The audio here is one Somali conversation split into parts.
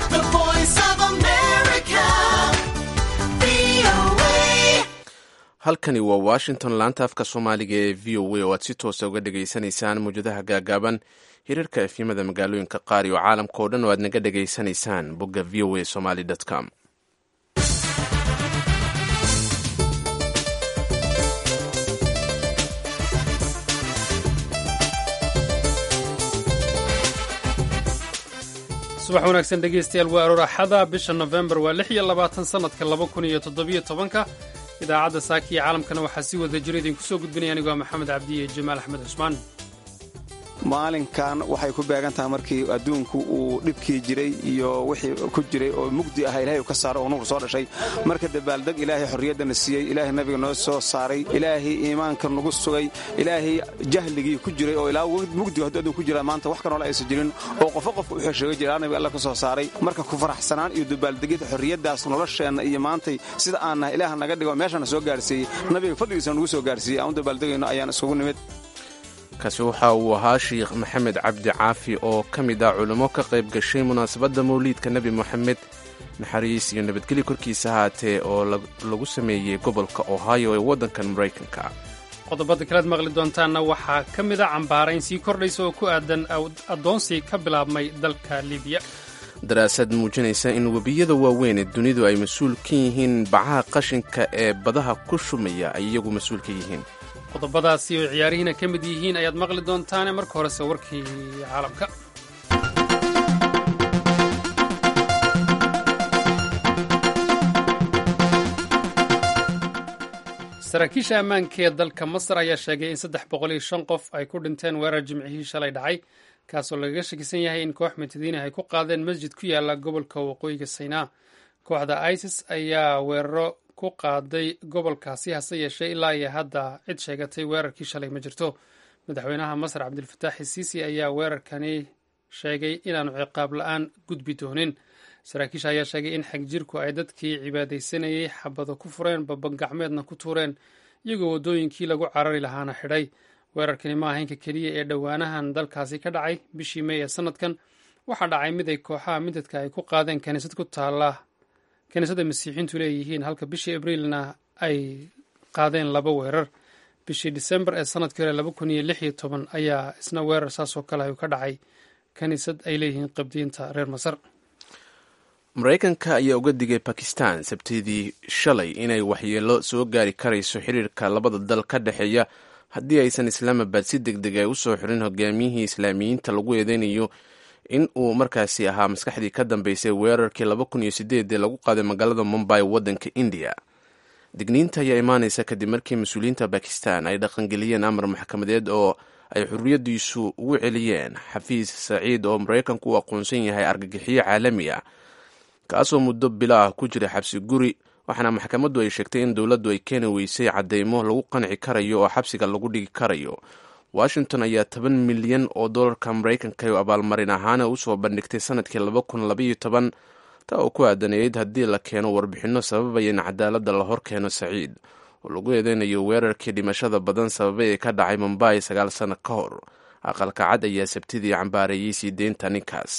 The voice of America. VOA. halkani waa washington laanta afka soomaaliga ee v o a oo aad si toosa uga dhegaysanaysaan mawjadaha gaagaaban hirarka efyimada magaalooyinka qaar iyo caalamka oo dhan oo aad naga dhegaysanaysaan bogga v o a somaly com subax wanaagsan dhegaystayaal waa aroor axada bisha nofembar waa lix iyo labaatan sannadka laba kun iyo toddobiyo tobanka idaacadda saaka iyo caalamkana waxaa si wada jira idinku soo gudbinaya anigoo maxamed cabdi iyo jamaal axmed cusmaan maalinkan waxay ku beegan tahay markii adduunku uu dhibkii jiray iyo wixii ku jiray oo mugdi ah ilaahay uu ka saaro oo nuur soo dhashay marka dabaaldeg ilaahay xorriyaddana siiyey ilaahay nabiga noo soo saaray ilaahay iimaanka nagu sugay ilaahay jahligii ku jiray oo ilaa mugdiga hadduu adduun ku jira maanta wax kanoola aysan jirin oo qofo qofka u xesheega jira ilaa nabiga alla ka soo saaray marka ku faraxsanaan iyo dabaaldegyada xorriyaddaas nolosheenna iyo maantay sida aan nahay ilaah naga dhigo meeshana soo gaarsiiyey nabiga fadligiisa nagu soo gaarsiiyey aan u dabaaldegayno ayaan isugu nimid kaasi waxa uu ahaa sheikh maxamed cabdi caafi oo ka mid ah culimo ka qayb gashay munaasabadda mawliidka nebi moxamed naxariis iyo nabadgelyo korkiisa haatee oo lagu sameeyey gobolka ohio ee waddankan maraykanka qodobada kalead maqli doontaanna waxaa ka mid a cambaarayn sii kordhaysa oo ku aadan addoonsi ka bilaabmay dalka libiya daraasad muujinaysa in webiyada waaweyn ee dunidu ay mas-uul ka yihiin bacaha qashinka ee badaha ku shumaya ay iyagu mas-uul ka yihiin qodobadaasi oo ciyaarihiina ka mid yihiin ayaad maqli doontaane marka horese warkii caalamka saraakiisha ammaanka ee dalka masar ayaa sheegay in saddex boqol iyo shan qof ay ku dhinteen weerar jimcihii shalay dhacay kaasoo lagaga shakisan yahay in koox mutadiina ay ku qaadeen masjid ku yaala gobolka waqooyiga saynaa kooxda isis ayaa weeraro ku qaaday gobolkaasi hase yeeshee ilaa iyo hadda cid sheegatay weerarkii shalay ma jirto madaxweynaha masar cabdilfataax isiisi ayaa weerarkani sheegay inaanu ciqaab la-aan gudbi doonin saraakiisha ayaa sheegay in xagjirku ay dadkii cibaadaysanayay xabado ku fureen babangacmeedna ku tuureen iyagoo waddooyinkii lagu carari lahaana xidhay weerarkani ma ahaynka keliya ee dhowaanahan dalkaasi ka dhacay bishii mey ee sanadkan waxaa dhacay mid ay kooxaha midadka ay ku qaadeen kaniisad ku taala kiniisadda masiixiintu leeyihiin halka bishii abriilna ay qaadeen laba weerar bishii disembar ee sanadkii hore laba kun iyo lix iyo toban ayaa isna weerar saasoo kale ayuu ka dhacay kiniisad ay leeyihiin qabdiinta reer masar maraykanka ayaa uga digay bakistan sabtidii shalay inay waxyeelo soo gaari karayso xiriirka labada dal ka dhexeeya haddii aysan islaamabad si deg deg ay u soo xirin hogaamiyihii islaamiyiinta lagu eedeynayo in uu markaasi ahaa maskaxdii ka dambeysay weerarkii laba kun iyo sideed ee lagu qaaday magaalada mumbay waddanka indiya digniinta ayaa imaanaysa kadib markii mas-uuliyiinta bakistan ay dhaqangeliyeen amar maxkamadeed oo ay xurriyaddiisu ugu celiyeen xafiis saciid oo maraykanku u aqoonsan yahay argagixiyo caalami ah kaasoo muddo bilo ah ku jira xabsi guri waxaana maxkamaddu ay sheegtay in dowladdu ay keeni weysay caddeymo lagu qanci karayo oo xabsiga lagu dhigi karayo washington ayaa toban milyan oo dollarka maraykanka oo abaalmarin ahaana usoo bandhigtay sanadkii laba kun labaiyo toban taa oo ku aadaneyd haddii la keeno warbixinno sababaya in cadaaladda la hor keeno saciid oo lagu eedeynayo weerarkii dhimashada badan sababay ee ka dhacay mumbai sagaal sano ka hor aqalka cad ayaa sabtidii cambaareeyey sii deynta ninkaas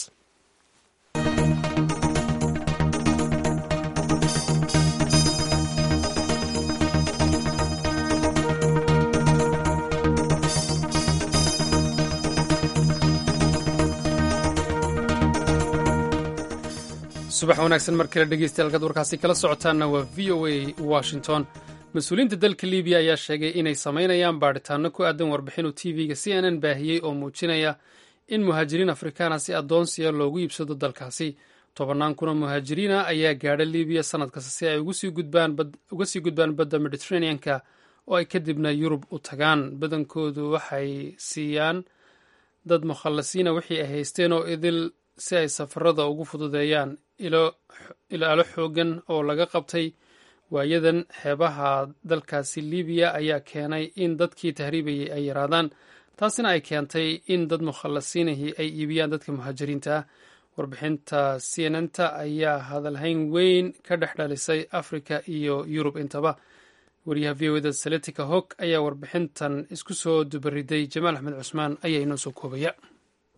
subax wanaagsan mar kale dhegeystayaal kaad warkaasi kala socotaanna waa v o a washington mas-uuliyiinta dalka libiya ayaa sheegay inay samaynayaan baadhitaano ku aadan warbixinu tv-ga c n n baahiyey oo muujinaya in muhaajiriin afrikaana si addoonsiya loogu iibsado dalkaasi tobannaan kun oo muhaajiriina ayaa gaadha libiya sanad kasta si ay uga sii gudbaan badda mediteraneanka oo ay kadibna yurub u tagaan badankoodu waxay siiyaan dad mukhallasiina wixii ay haysteen oo idil si ay safarada ugu fududeeyaan ilaalo xoogan oo laga qabtay waayadan xeebaha dalkaasi libiya ayaa keenay in dadkii tahriibayay ay yaraadaan taasina ay keentay in dad mukhallasiinahii ay iibiyaan dadka muhaajiriinta ah warbixinta cnnta ayaa hadalhayn weyn ka dhex dhalisay africa iyo yurub intaba wariyaha v o da saletica hog ayaa warbixintan isku soo dubariday jamaal axmed cusmaan ayaa inoo soo koobaya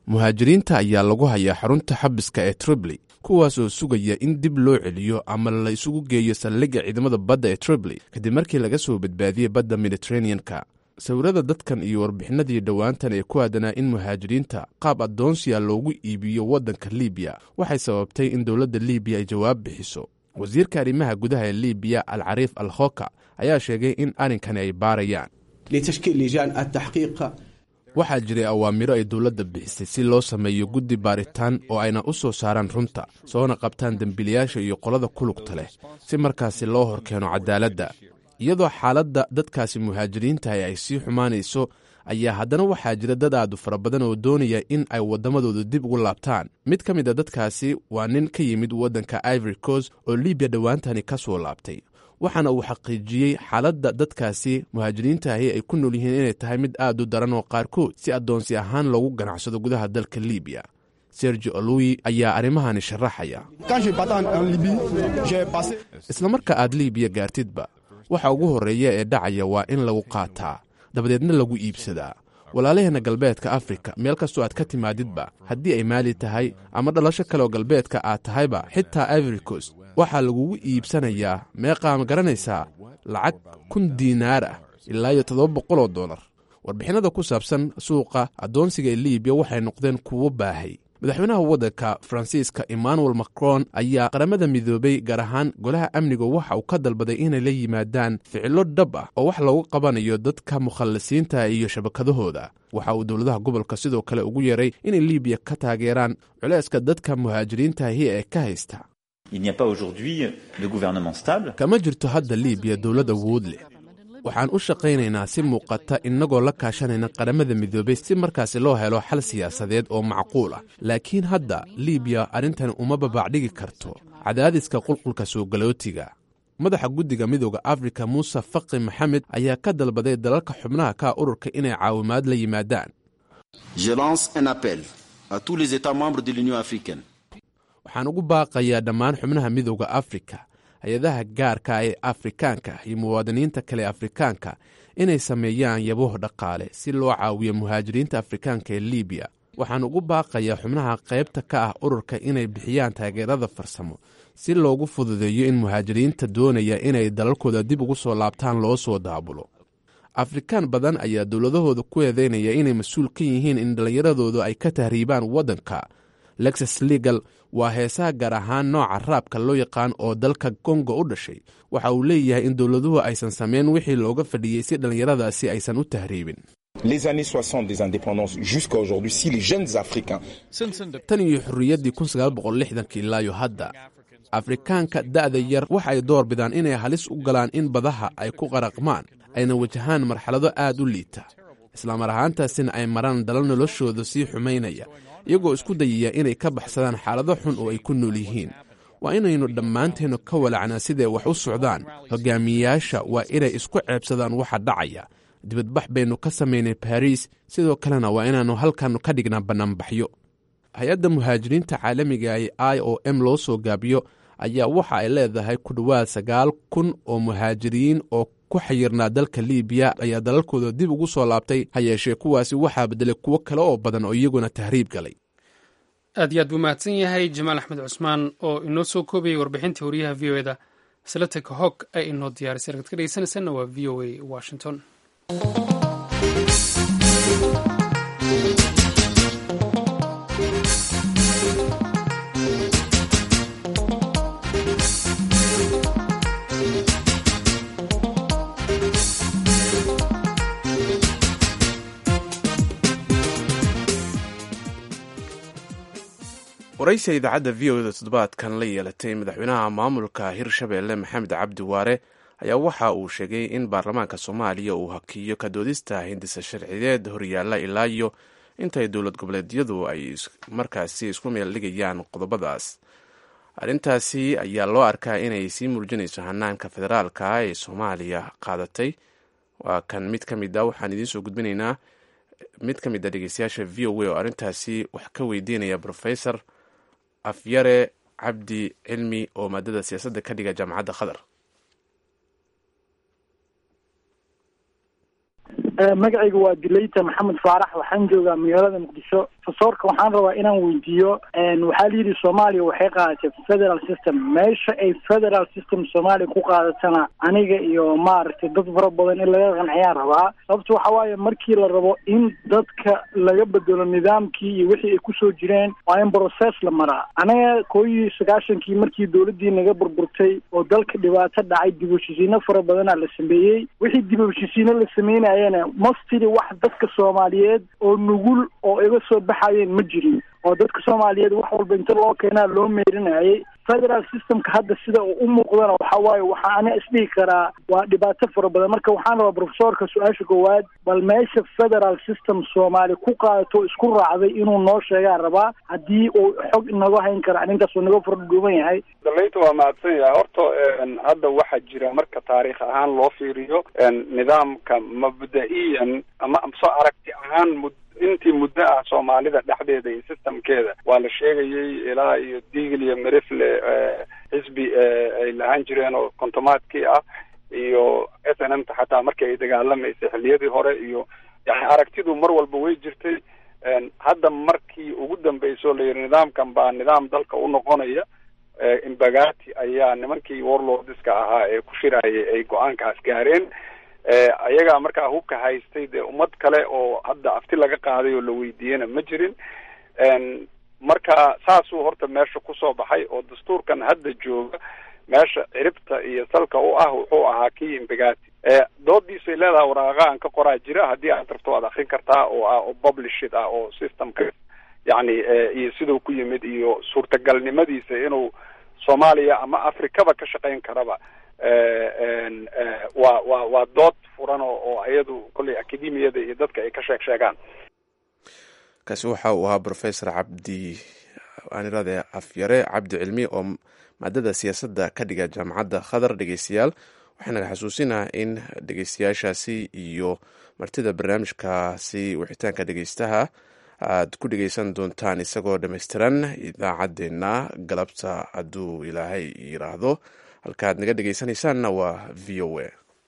muhaajiriinta ayaa lagu hayaa xarunta xabiska ee tripoli kuwaas oo sugaya in dib loo celiyo ama la isugu geeyo saldhigga ciidamada badda ee tripoli kadib markii laga soo badbaadiyey badda mediteraneanka sawirada dadkan iyo warbixinadii dhowaantan ee ku aadanaa in muhaajiriinta qaab addoonsiya loogu iibiyo waddanka libiya waxay sababtay in dowladda libiya ay jawaab bixiso wasiirka arrimaha gudaha ee libiya al cariif al khoka ayaa sheegay in arrinkani ay baarayaan لتشكيل لجان التحقيق waxaa jiray awaamiro ay dowladda bixisay si loo sameeyo guddi baaritaan oo ayna u soo saaraan runta soona qabtaan dembiilayaasha iyo qolada ku lugta leh si markaasi loo horkeeno cadaaladda iyadoo xaaladda dadkaasi muhaajiriintahi ay sii xumaanayso ayaa haddana waxaa jira dad aadu fara badan oo doonaya in ay waddamadooda dib ugu laabtaan mid ka mid a dadkaasi waa nin ka yimid waddanka ivory coast oo libiya dhowaantani ka soo laabtay waxaana uu xaqiijiyey xaaladda dadkaasi muhaajiriintaahi ay ku nool yihiin inay tahay mid aad u daran oo qaarkood si addoonsi ahaan loogu ganacsado gudaha dalka libiya sergi oluwi ayaa arrimahani sharaxaya isla marka aad libiya gaartidba waxa ugu horreeya ee dhacaya waa in lagu qaataa dabadeedna lagu iibsadaa walaalaheenna galbeedka afrika meel kastoo aad ka timaadidba haddii ay maali tahay ama dhalasho kaleoo galbeedka aad tahayba xitaa ivory coast waxaa lagugu iibsanayaa meeqaa ma garanaysaa lacag kun diinaar ah ilaa iyo toddoba boqoloo dollar warbixinada ku saabsan suuqa addoonsiga ee libiya waxay noqdeen kuwo baahay madaxweynaha waddanka faransiiska emmanuel macron ayaa qaramada midoobay gaar ahaan golaha amniga waxa uu ka dalbaday inay la yimaadaan ficilo dhab ah oo wax loogu qabanayo dadka mukhallisiinta iyo shabakadahooda waxa uu dowladaha gobolka sidoo kale ugu yeeray inay libiya ka taageeraan culayska dadka muhaajiriintaahi ee ka haysta Il n'y a pas aujourd'hui de gouvernement stable. kama jirto hadda libiya dowlad awood leh waxaan u shaqaynaynaa si muuqata innagoo la kaashanayna qaramada midoobay si markaasi loo helo xal siyaasadeed oo macquul ah laakiin hadda libiya arrintani uma babaacdhigi karto cadaadiska qulqulka soogalootiga madaxa guddiga midooda afrika muuse faqi maxamed ayaa ka dalbaday dalalka xubnaha ka ururka inay caawimaad la yimaadaan Je lance un appel à tous les États membres de l'Union africaine waxaan ugu baaqayaa dhammaan xubnaha midooda afrika hay-adaha gaarka ee afrikaanka iyo muwaadiniinta kale afrikaanka inay sameeyaan yaboh dhaqaale si loo caawiyo muhaajiriinta afrikaanka ee libiya waxaan ugu baaqayaa xubnaha qaybta ka ah ururka inay bixiyaan taageerada farsamo si loogu fududeeyo in muhaajiriinta doonaya inay dalalkooda dib ugu soo laabtaan loo soo daabulo afrikaan badan ayaa dowladahooda ku eedeynaya inay mas-uul ka yihiin in dhallinyaradoodu ay ka tahriibaan waddanka lexus legal waa heesaha gaar ahaan nooca raabka loo yaqaan oo dalka kongo u dhashay waxa uu leeyahay in dowladuhu aysan sameyn wixii looga fadhiyey si dhallinyaradaasi aysan u tahriibin Les années 60 des indépendances jusqu'à aujourd'hui, si les jeunes Africains tan iyo xorriyaddii ilaayo hadda afrikaanka da'da yar waxa ay door bidaan inay halis u galaan in badaha ay ku qaraqmaan ayna wajahaan marxalado aad u liita islamar ahaantaasina ay maraan dalal noloshooda sii xumaynaya iyagoo isku dayaya inay ka baxsadaan xaalado xun oo ay ku nool yihiin waa inaynu dhammaanteennu ka walacnaa siday wax u socdaan hogaamiyeyaasha waa inay isku ceebsadaan waxa dhacaya dibadbax baynu ka samaynay baariis sidoo kalena waa inaannu halkannu ka dhignaa bannaanbaxyo hay-adda muhaajiriinta caalamiga ee i o m loo soo gaabiyo ayaa waxa ay leedahay ku dhowaad sagaal kun oo muhaajiriin oo ku xayirnaa dalka libiya ayaa dalalkooda dib ugu soo laabtay ha yeeshee kuwaasi waxaa beddelay kuwo kale oo badan oo iyaguna tahriib galay aad iyo aad buu mahadsan yahay jamaal axmed cusmaan oo inoo soo koobayay warbixintii wariyaha v o eda salatek hog ay inoo diyaarisay ragad ka dhegeysanaysanna waa v o a washington waraysiga idaacadda v o eda toddobaadkan la yeelatay madaxweynaha maamulka hirshabeelle maxamed cabdi waare ayaa waxa uu sheegay in baarlamaanka soomaaliya uu hakiyo ka doodista hindisa sharciyeed horyaalla ilaa iyo intay dowlad goboleedyadu ay markaasi isku meel dhigayaan qodobadaas arrintaasi ayaa loo arkaa inay sii muujinayso hanaanka federaalka ee soomaaliya qaadatay waa kan mid ka mid a waxaan idiin soo gudbinaynaa mid ka mid a dhegeystayaasha v o a oo arrintaasi wax ka weydiinaya professor afyare cabdi cilmi oo maadada siyaasadda ka dhiga jaamacadda qatar magacayga waa dileyta maxamed faarax waxaan joogaa magaalada muqdisho profesorka waxaan rabaa inaan weydiiyo waxaa la yidhi soomaaliya waxay qaadatay federal system meesha ay federal system soomaaliya ku qaadatana aniga iyo maaragtay dad fara badan in laga qanciyaan rabaa sababta waxa waaye markii la rabo in dadka laga bedelo nidaamkii iyo wixii ay kusoo jireen waa in process la maraa anaga koo iyo sagaashankii markii dowladdii naga burburtay oo dalka dhibaato dhacay dib u heshiisiino fara badanaa la sameeyey wixii dib u heshiisiino la sameynayana mastiri wax dadka soomaaliyeed oo nugul oo iga soo baxayeen ma jirin oo dadka soomaaliyeed wax walba inta loo keenaa loo meerinayay federal systemka hadda sida uu u muuqdana waxa waaye waxaa ana isdhihi karaa waa dhibaato fara badan marka waxaan rabaa profesorka su-aasha koowaad bal meesha federal system soomaali ku qaadato isku raacday inuu noo sheegaa rabaa haddii uu xog inaga hayn kara arrintaas uu naga fardhuuban yahay dalayta waa mahadsan yahay horta hadda waxaa jira marka taariikh ahaan loo fiiriyo nidaamka mabda-iyan ama soo aragti ahaan mud intii muddo ah soomaalida dhexdeeda iyo systemkeeda waa la sheegayay ilaa iyo digl iyo merifle xisbi ay lahaan jireen oo kontomaadkii ah iyo s n m ta xataa markii ay dagaalamaysay xilliyadii hore iyo yani aragtidu mar walba way jirtay hadda markii ugu dambeysoo la yidhi nidaamkan baa nidaam dalka u noqonaya imbagati ayaa nimankii warlordska ahaa ee ku shirayay ay go-aankaas gaareen ayagaa markaa hubka haystay dee ummad kale oo hadda afti laga qaaday oo la weydiiyena ma jirin marka saasuu horta meesha kusoo baxay oo dastuurkan hadda jooga meesha ciribta iyo salka u ah wuxuu ahaa kii imbagati doodiisay leedahay waraaqa aan ka qoraa jira haddii aad rabto waad akrin kartaa oo ah oo publishid ah oo systemka yacni iyo siduu ku yimid iyo suurtagalnimadiisa inuu soomaaliya ama afrikaba ka shaqayn karaba waa waa waa dood furan oo oo iyadu kolley akademiyada iyo dadka ay ka sheeg sheegaan kaasi waxa uu ahaa professor cabdi aanirade afyare cabdi cilmi oo maadada siyaasadda ka dhiga jaamacadda khadar dhegeystayaal waxaa naga xasuusinaa in dhegeystayaashaasi iyo martida barnaamijkaasi wixitaanka dhegeystaha aad ku dhegeysan doontaan isagoo dhammaystiran idaacaddeenna galabta hadduu ilaahay yiraahdo halkaaad naga dhegeysanaysaanna waa v o a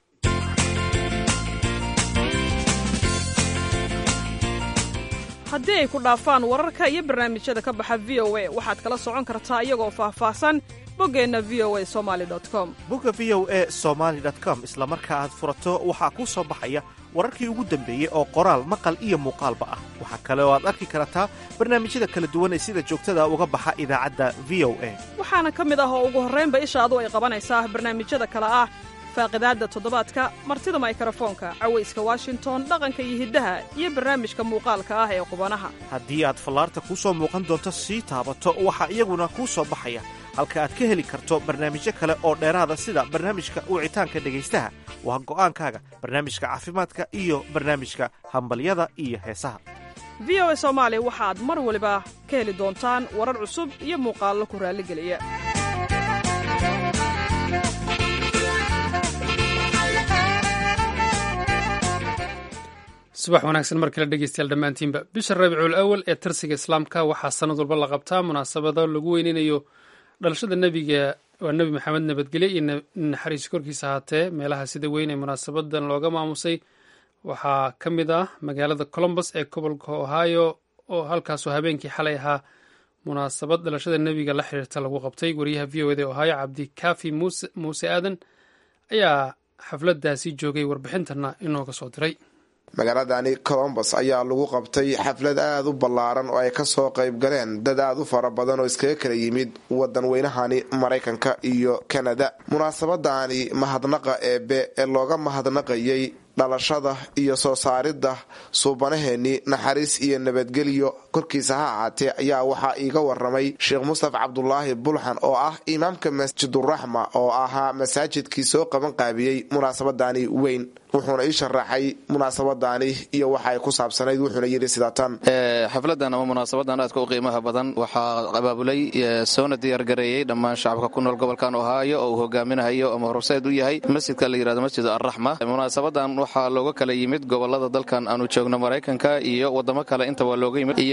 haddii ay ku dhaafaan wararka iyo barnaamijyada ka baxa v o a waxaad kala socon kartaa iyagoo faahfaahsan boggeenna v o a somali com bogga v o a somaali com isla marka aad furato waxaa kuu soo baxaya wararkii ugu dambeeyey oo qoraal maqal iyo muuqaalba ah waxaa kale oo aad arki kartaa barnaamijyada kala duwan ee sida joogtada uga baxa idaacadda v o a waxaana ka mid ah oo ugu horraynba ishaadu ay qabanaysaa barnaamijyada kale ah faaqidaadda toddobaadka martida maykarafoonka cawayska washington dhaqanka iyo hiddaha iyo barnaamijka muuqaalka ah ee qubanaha haddii aad fallaarta kuu soo muuqan doonto sii taabato waxaa iyaguna kuu soo baxaya halka aad ka heli karto barnaamijyo kale oo dheeraada sida barnaamijka wicitaanka dhegaystaha waa go'aankaaga barnaamijka caafimaadka iyo barnaamijka hambalyada iyo heesaha v o a soomaali waxaad mar waliba ka heli doontaan warar cusub iyo muuqaallo ku raalligeliya subax wanaagsan mar kale dhegeystayaal dhammaantiinba bisha rabiicul awal ee tirsiga islaamka waxaa sanad walba la qabtaa munaasabado lagu weyneynayo dhalashada nebiga waa nebi maxamed nabadgelye iyo naxariis korkiisa ahaatee meelaha sida weyn ee munaasabadan looga maamusay waxaa ka mid ah magaalada colombus ee gobolka ohio oo halkaasoo habeenkii xalay ahaa munaasabad dhalashada nebiga la xiriirta lagu qabtay wariyaha v o eda ohio cabdikaafi muuse aadan ayaa xafladaasi joogay warbixintana inooga soo diray magaaladani colombos ayaa lagu qabtay xaflad aada u ballaaran oo ay kasoo qayb galeen dad aada u fara badan oo iskaga kala yimid wadan weynahani maraykanka iyo kanada munaasabadani mahadnaqa eebe ee looga mahadnaqayay dhalashada iyo soo saaridda suubanaheennii naxariis iyo nabadgelyo korkiisa ha ahaatee ayaa waxaa iiga waramay sheekh mustaf cabdulaahi bulxan oo ah imaamka masjiduraxma oo ahaa masaajidkii soo qaban qaabiyey munaasabadani weyn wuxuuna ii sharaxay munaasabadani iyo waxa ay ku saabsanayd wuxuuna yidhi sida tan xafladan ama munaasabadan aadka u qiimaha badan waxaa abaabulay soona diyaargareeyey dhammaan shacabka ku nool gobolkan ohaayo oo uu hogaaminahayo ama horseed u yahay masjidka la yirahdo masjid arraxma munaasabadan waxaa looga kala yimid gobolada dalkan aanu joogno maraykanka iyo wadamo kale intaba looga yimid iyo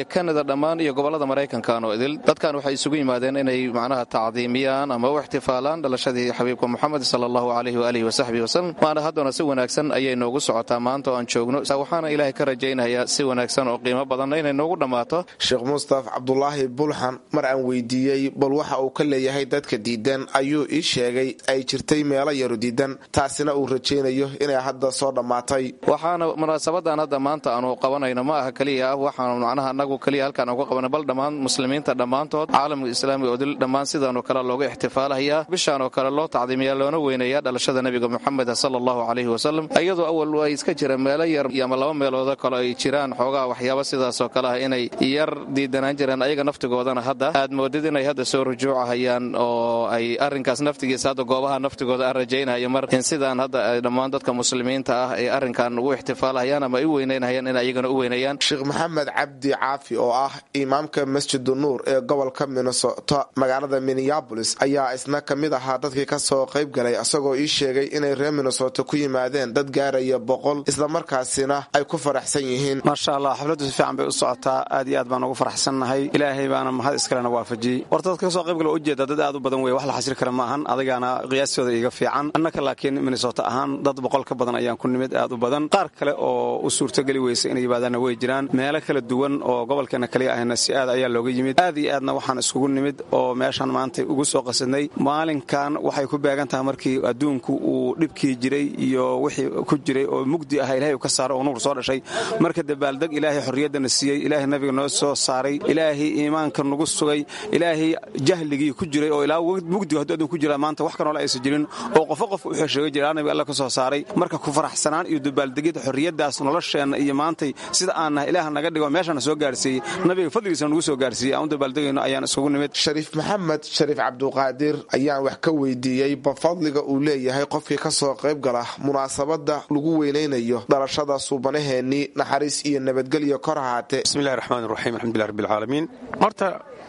kanada dhammaan iyo gobollada maraykankan oo idil dadkan waxay isugu yimaadeen inay macnaha tacdiimiyaan ama u ixtifaalaan dhalashadii xabiibka moxamed sala allahu calayhi waalihi wasaxbihi wasalam maana haddana si wanaagsan ayay noogu socotaa maanta oo aan joogno waxaana ilaahay ka rajaynayaa si wanaagsan oo qiimo badanna inay noogu dhammaato sheekh mustaf cabdulaahi bulxan mar aan weydiiyey bal waxa uu ka leeyahay dadka diidan ayuu ii sheegay ay jirtay meelo yaru diidan taasina uu rajaynayo inay hadda soo dhammaatay waxaana munaasabadan hadda maanta aanu qabanayno ma aha keliya ah waxaanu macnaha anagu keliya halkaan uga qabanay bal dhammaan muslimiinta dhammaantood caalamka islaamiga odil dhammaan sidaanoo kale looga ixtifaalahayaa bishaan oo kale loo tacdiimiyaa loona weynayaa dhalashada nebiga moxamed sala allahu calayhi wasalam iyadoo awal ay iska jira meelo yar ama laba meeloodo kale ay jiraan xoogaa waxyaaba sidaasoo kale ah inay yar diidanaan jireen ayaga naftigoodana hadda aad moodid inay hadda soo rujuucahayaan oo ay arrinkaas naftigiisa hadda goobaha naftigooda aan rajaynayo mar in sidaan hadda dhammaan dadka muslimiinta ah ay arrinkan ugu ixtifaalahayaan ama ay u weynaynahayaan in ayagana u weynayaan sheekh maxamed cabdi caafi oo ah imaamka masjidu nuur ee gobolka minnesota magaalada minneabolis ayaa isna ka mid ahaa dadkii kasoo qayb galay isagoo ii sheegay inay reer minnesota ku yimaadeen dad gaaraya boqol islamarkaasina ay ku faraxsan yihiin maasha allah xafladdu si fiican bay u socotaa aad iyo aad baan ugu faraxsannahay ilaahay baana mahad iskalena waafajiyey horta dadka kasoo qayb gala ujeeda dad aad u badan wey wax la xasiri kara maahan adigaana qiyaastooda iga fiican annaka laakiin minnesota ahaan dad boqol ka badan ayaan ku nimid aad u badan qaar kale oo u suurtogeli weysa inay yimaadaanna way jiraan meelo kala duwan oo gobolkeena kaliya ahna si aad ayaa looga yimid aad iyo aadna waxaan iskugu nimid oo meeshaan maanta ugu soo qasadnay maalinkan waxay ku beegan tahay markii adduunku uu dhibkii jiray iyo wixii ku jiray oo mugdi ah ilaahay uu ka saaro oo nuur soo dhashay marka dabaaldeg ilaahay xorriyaddana siiyey ilaahay nabiga noo soo saaray ilaahay iimaanka nagu sugay ilaahay jahligii ku jiray oo ilaa mugdiga hadduu adduun ku jira maanta wax kanoola aysan jirin oo qofo qof u xesheega jira nabiga alla ka soo saaray marka ku faraxsanaan iyo dabaaldegyada xorriyaddaas nolosheenna iyo maantay sida aan nahay ilaah naga dhigo meeshana soo gaarsiiyey nabiga fadligiisana nagu soo gaarsiiyey aan u dabaaldegayno ayaan isugu nimid shariif maxamed shariif cabduqaadir ayaan wax ka weydiiyey bafadliga uu leeyahay qofkii ka soo qayb gala munaasabada lagu weynaynayo dhalashada suubanaheennii naxariis iyo nabadgelyo kor ahaatee bismillahi raxmaan raxiim alxamdulilah rabbilcaalamiin horta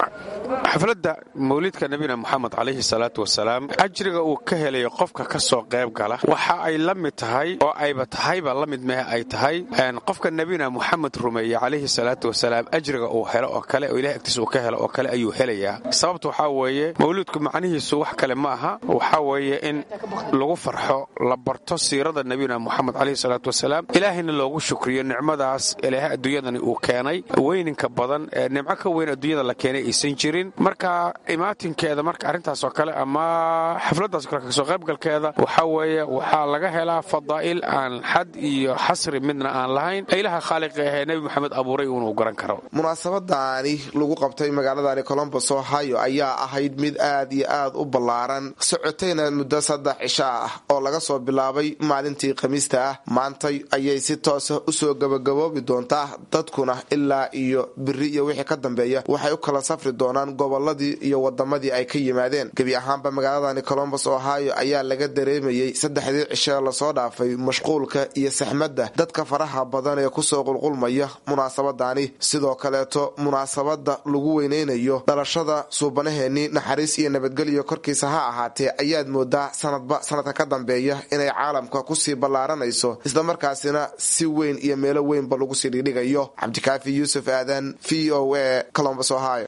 xafladda mawlidka nabina moxamed calayhi salaatu wasalaam ajriga uu ka helayo qofka ka soo qayb gala waxa ay la mid tahay oo ayba tahayba la mid mehe ay tahay qofka nebina moxamed rumeeye calayhi salaatu wasalaam ajriga uu helo oo kale oo ilahay agtiisa uu ka helo oo kale ayuu helayaa sababta waxaa weeye mawluudku macnihiisu wax kale ma aha waxaa weeye in lagu farxo la barto siirada nebina moxamed calayhi salaatu wasalaam ilaahayna loogu shukriyo nicmadaas ilaahay adduunyadani uu keenay weyninka badan ee nimco ka weyn adduunyada la keenay aysan jirin marka imaatinkeeda marka arrintaasoo kale ama xafladdaas kale kasoo qaybgalkeeda waxaa weeye waxaa laga helaa fadaa'il aan xad iyo xasri midna aan lahayn ilaha khaaliqi ahee nebi moxamed abuuray uunuu garan karo munaasabadaani lagu qabtay magaaladani colombos ohio ayaa ahayd mid aad iyo aad u ballaaran socotayna muddo saddex cisho ah oo laga soo bilaabay maalintii khamiista ah maantay ayay si toosa usoo gabagaboobi doontaa dadkuna ilaa iyo biri iyo wixii ka dambeeya waxay u kala safri doonaan goboladii iyo wadamadii ay ka yimaadeen gebi ahaanba magaaladani colombos ohio ayaa laga dareemayey saddexdii cisho lasoo dhaafay mashquulka iyo saxmadda dadka faraha badan ee kusoo qulqulmaya munaasabadani sidoo kaleeto munaasabada lagu weyneynayo dhalashada suubanaheennii naxariis iyo nabadgelyo korkiisa ha ahaatee ayaad moodaa sanadba sanadka ka dambeeya inay caalamka kusii ballaaranayso islamarkaasina si weyn iyo meelo weynba lagu sii dhigdhigayo cabdikaafi yuusuf aadan v o a colombos ohio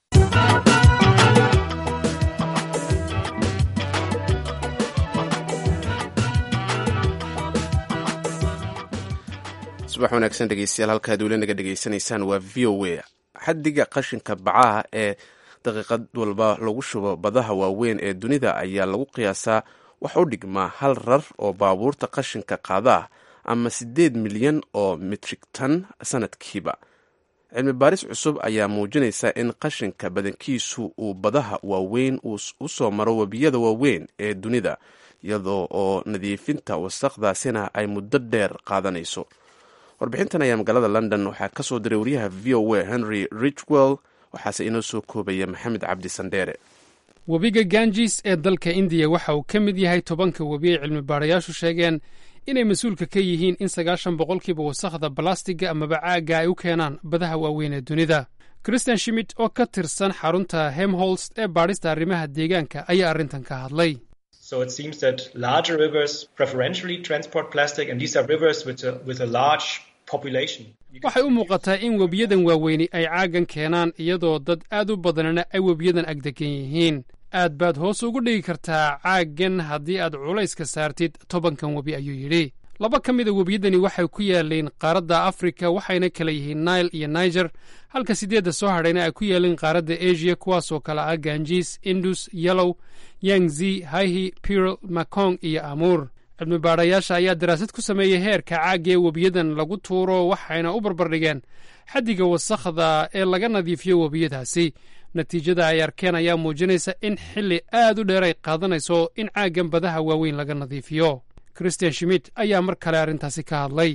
subax wanaagsan dhegeystayaal halkaad weli naga dhegeysanaysaan waa v o a xaddiga qashinka bacaha ee daqiiqad walba lagu shubo badaha waaweyn ee dunida ayaa lagu qiyaasaa wax u dhigmaa hal rar oo baabuurta qashinka qaadaah ama siddeed milyan oo mitrig tan sanadkiiba cilmi baaris cusub ayaa muujinaysa in qashinka badankiisu uu badaha waaweyn u soo maro webiyada waaweyn ee dunida iyadoo oo nadiifinta wasaqdaasina ay muddo dheer qaadanayso warbixintan ayaa magaalada london waxaa ka soo diray wariyaha v o a henry richwell waxaase inoo soo koobaya maxamed cabdi sandheere webiga ganjis ee dalka indiya waxa uu ka mid yahay tobanka webi ay cilmi baarayaashu sheegeen inay mas-uulka ka yihiin in sagaashan boqolkiiba wasakhda balastiga amaba caagga ay u keenaan badaha waaweyn ee dunida christian shimit oo ka tirsan xarunta hemholst ee baadhista arrimaha deegaanka ayaa arrintan ka hadlay So it seems that larger rivers preferentially transport plastic, and these are rivers with a, with a large waxay u muuqataa in webiyadan waaweyni ay caaggan keenaan iyadoo dad aad u badanna ay webiyadan agdegan yihiin aad baad hoos ugu dhigi kartaa caaggan haddii aad culayska saartid tobankan webi ayuu yidhi laba ka mida webiyadani waxay ku yaaleen qaaradda afrika waxayna kala yihiin nail iyo niger halka siddeedda soo hadhayna ay ku yaaleen qaaradda asia kuwaasoo kale ah ganjis indus yellow yangzi haihi pirl makong iyo amuur cilmi baadhayaasha ayaa daraasad ku sameeyey heerka caagga ee webiyadan lagu tuuro waxayna u barbardhigeen xaddiga wasakhda ee laga nadiifiyo webiyadaasi natiijada ay arkeen ayaa muujinaysa in xilli aad u dheer ay qaadanayso in caaggan badaha waaweyn laga nadiifiyo christian schmidt ayaa mar kale arrintaasi ka hadlay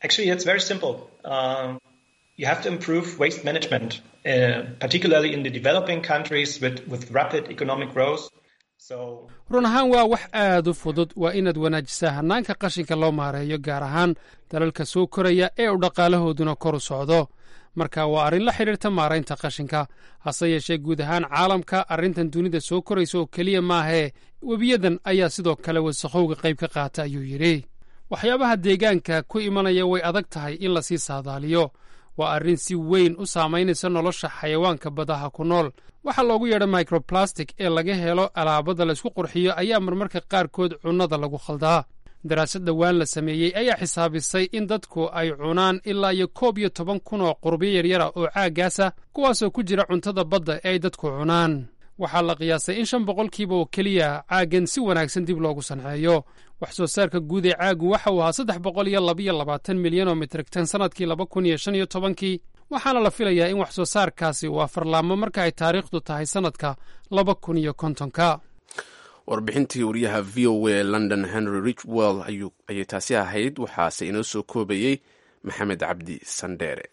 you have to improve waste management, uh, particularly in the developing countries with, with rapid economic growth. So, run ahaan waa wax aad u fudud waa inaad wanaajisaa hannaanka qashinka loo maareeyo gaar ahaan dalalka soo koraya ee u dhaqaalahooduna kor u socdo marka waa arrin la xidhiirta maaraynta qashinka hase yeeshee guud ahaan caalamka arrintan dunida soo koraysa oo keliya maahee webiyadan ayaa sidoo kale wasakhowga qayb ka qaata ayuu yidhi waxyaabaha deegaanka ku imanaya way adag tahay in lasii saadaaliyo waa arrin si weyn u saamaynaysa nolosha xayawaanka badaha ku nool waxaa loogu yeedha microplastic ee laga helo alaabada laysku qurxiyo ayaa marmarka qaarkood cunnada lagu khaldaa daraasad dhowaan la sameeyey ayaa xisaabisay in dadku ay cunaan ilaa iyo koob iyo toban kun oo qurbiyo yaryara oo caaggaasa kuwaasoo ku jira cuntada badda ee ay dadku cunaan waxaa la qiyaasay in shan boqolkiiba oo keliya caaggan si wanaagsan dib loogu sanceeyo wax soo saarka guud ee caaggu waxa uu ahaa saddex boqol iyo labaiyo labaatan milyan oo mitrigtan sannadkii laba kun iyo shan iyo tobankii waxaana la filayaa in wax soo saarkaasi uu afarlaamo marka ay taariikhdu tahay sannadka laba kun iyo kontonka warbixintii wariyaha v o a ee london henry richwell ayay taasi ahayd waxaase inoo soo koobayey maxamed cabdi sandheere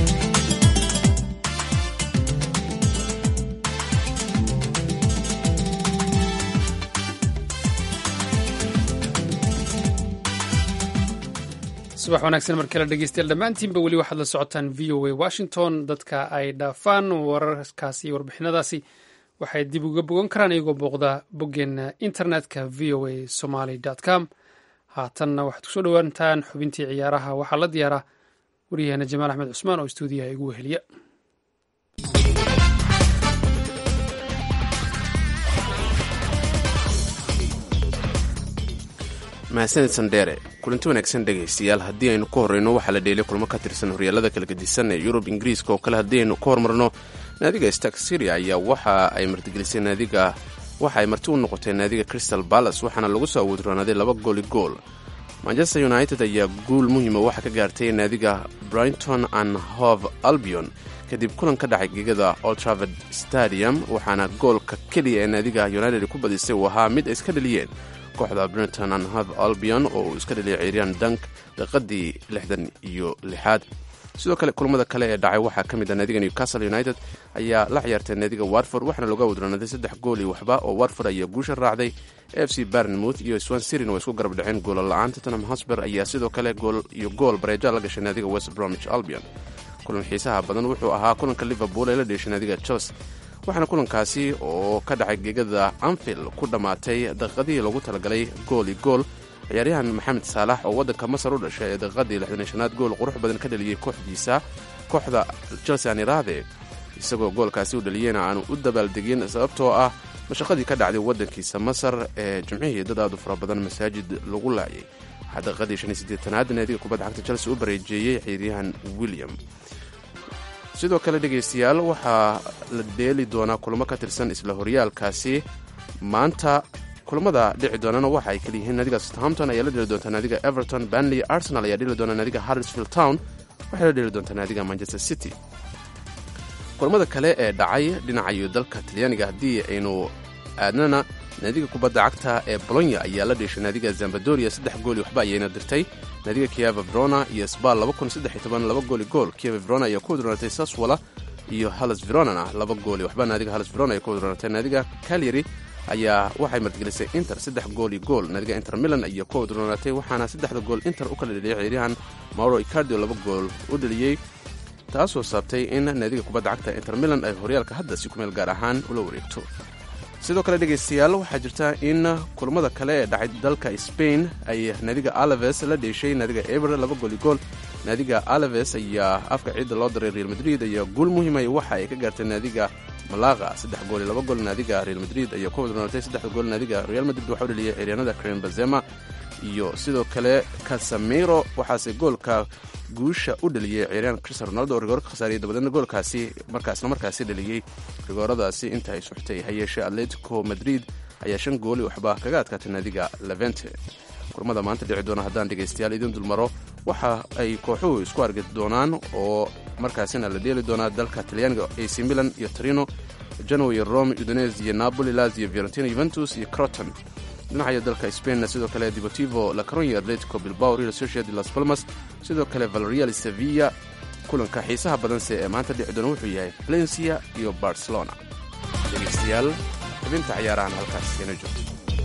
subax wanaagsan mar kale dhegeystayaal dhammaantiinba weli waxaad la socotaan v o a washington dadka ay dhaafaan wararkaasi iyo warbixinadaasi waxay dib uga bogan karaan iyagoo booqda boggeena internetka v o a somaly com haatanna waxaad kusoo dhowaantaan xubintii ciyaaraha waxaa la diyaaraa waryaheena jamaal axmed cusmaan oo istuudiyaha igu weheliya mahadsanid sandheere kulanti wanaagsan dhegaystayaal haddii aynu ka horreyno waxaa la dheelay kulmo ka tirsan horyaalada kala gedisan ee yurub ingiriiska oo kale haddii aynu ka hormarno naadiga stark syria ayaa waxa ay martigelisay naadiga waxa ay marti u noqotay naadiga crystal balas waxaana lagu soo awoodroonaaday laba gooli gool manchester united ayaa guul muhiima waxa ka gaartay naadiga brighton and hove albion kadib kulan ka dhacay gegada oltravord stadium waxaana goolka keliya ee naadiga united ku badisay uu ahaa mid ay iska dhaliyeen kooxda brinton and hove albion oo uu iska dhaliyay ciiryan dank daqiiqadii lixdan iyo lixaad sidoo kale kulamada kale ee dhacay waxaa ka mid ah naadiga newcastle united ayaa la ciyaartay naadiga watford waxaana looga wadroonaaday saddex gool iyo waxba oo watford ayaa guusha raacday f c barnmouth iyo swan sirin waa isku garab dhaceen goola la-aan tottenham hosber ayaa sidoo kale gool iyo gool bareeja la gashay naadiga west bromwich albion kulan xiisaha badan wuxuu ahaa kulanka liverpool ee la dheeshay naadiga chelsea waxaana kulankaasi oo ka dhacay gegada anfield ku dhammaatay daqiiqadihii loogu talagalay gool iyo gool ciyaaryahan maxamed saalax oo waddanka masar u dhashay ee daqiiqadii lixdan iyo shanaad gool qurux badan ka dhaliyey kooxdiisa kooxda chelsea aan iraahde isagoo goolkaasi u dhaliyeyna aanu u dabaaldegin sababtoo ah mashaqadii ka dhacday waddankiisa masar ee jimcihii dad aad u fara badan masaajid lagu laayay waxaa daqiiqadii shan iyo siddeetanaad naadiga kubadda cagta chelsea u bareejeeyey ciyaaryahan william sidoo kale dhegaystayaal waxaa la dheeli doonaa kulamo ka tirsan isla horyaalkaasi maanta kulamada dhici doonana waxa ay kala yihiin naadiga southampton ayaa la dheli doontaa naadiga everton banley arsenal ayaa dheli doona naadiga harrisfield town waxay la dheli doontaa naadiga manchester city kulamada kale ee dhacay dhinacayo dalka talyaaniga haddii aynu aadnana naadiga kubadda cagta ee bolonya ayaa la dheeshay naadiga zambadoria saddex gooli waxba ayayna dirtay naadiga kieva verona iyo sbal laba gooli gool kieva verona ayaa ku wadroonatay saswala iyo halles veronana laba gooli waxba naadiga halles verona ay ku wadroonatay naadiga calyary ayaa waxay martigelisay inter saddex gooli gool naadiga inter milan ayaa ku wadroonatay waxaana saddexda gool inter u kala dheliyay ciyaaryahan mauro icardio laba gool u dheliyey taasoo saabtay in naadiga kubadda cagta inter milan ay horyaalka hadda si kumeel gaar ahaan ula wareegto sidoo kale dhegaystayaal waxaa jirta in kulamada kale ee dhacay dalka spain ay naadiga alaves la dheeshay naadiga eber laba gooli gool naadiga alaves ayaa afka ciidda loo daray real madrid ayaa guul muhiimaya waxa ay ka gaartay naadiga malaqa saddex gool iyo laba gool naadiga real madrid ayaa ku wadnootay saddexda gool naadiga real madrid waxaa u dhaliyay ciyaaryaanada karen bazema iyo sidoo kale casamiro waxaase goolka guusha u dhaliyey ciyaaryahan cristiano ronaldo oo rigoor ka khasaariyay dabadeedna goolkaasi markaasna markaasi dhaliyey rigooradaasi inta ay suxtay ha yeeshee atletico madrid ayaa shan gooli waxba kaga adkaatay naadiga levente kurmada maanta dhici doona haddaan dhegaystayaal idiin dulmaro waxa ay kooxuhu isku argi doonaan oo markaasina la dheeli doonaa dalka talyaaniga ac milan iyo torino genoa iyo rome udines iyo napoli lazio fiorentina juventus iyo croton dhinaca dalka spainna sidoo kale deportivo la caronya atletico bilbao real sociedad las palmas sidoo kale valerial sevilla kulanka xiisaha badanse ee maanta dhici doona wuxuu yahay valencia iyo barcelona dhegaystayaal xubinta ciyaarahan halkaas ina joogto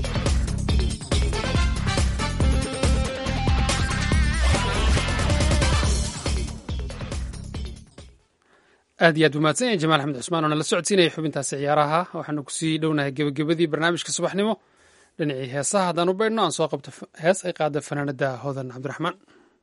aad iyo aad umahadsan yahay jamaal axmed cusmaan oo nala socodsiinaya xubintaasi ciyaaraha waxaanu kusii dhownahay gebagabadii barnaamijka subaxnimo dhinacii heesaha haddaan u baydhno aan soo qabto hees ay qaada fanaanada hodan cabdiraxmaan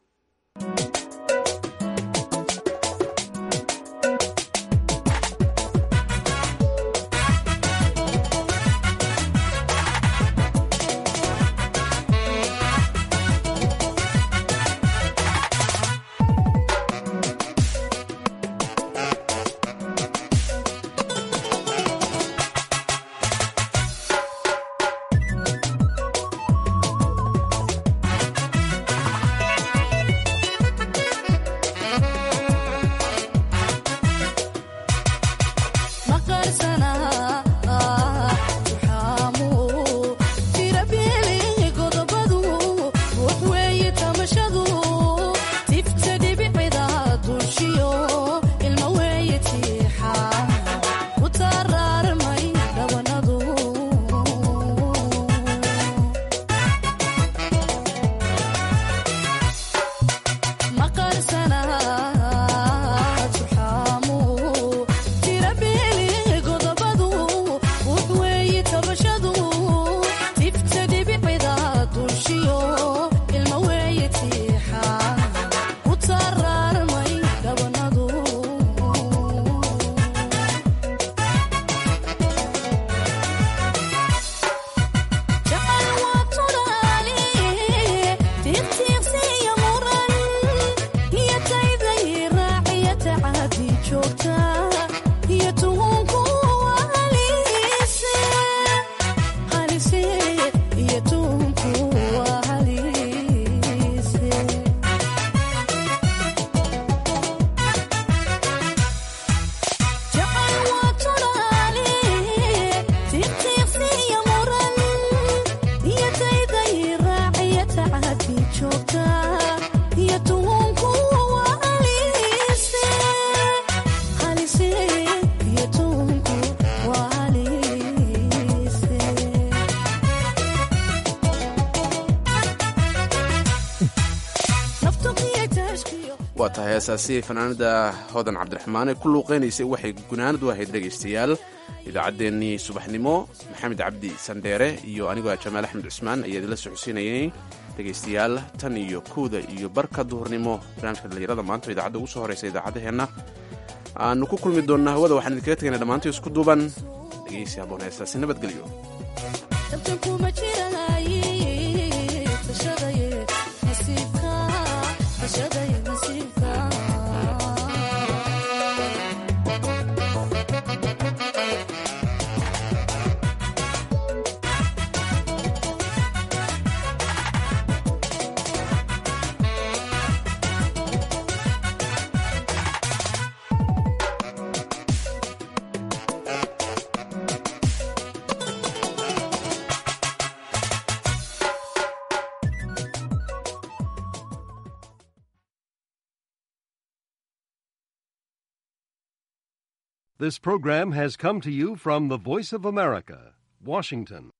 waa tahay heesaasi fanaanada hodan cabdiraxmaan ee ku luuqeynaysay waxay gunaanad u ahayd dhegaystayaal idaacaddeenii subaxnimo maxamed cabdi sandheere iyo anigoo jamaal axmed cusmaan ayaa idinla socodsiinayay dhegaystayaal tan iyo kowda iyo barka duhurnimo barnaamijka dhallinyarada maanta idaacadda ugu soo horeysa idaacaddaheenna aanu ku kulmi doonnaa hawada waxaan idinkaga tegayna dhammaantii isku duuban dhegaysi haboon heesaasi nabadgelyo This program has come to you from the Voice of America, Washington.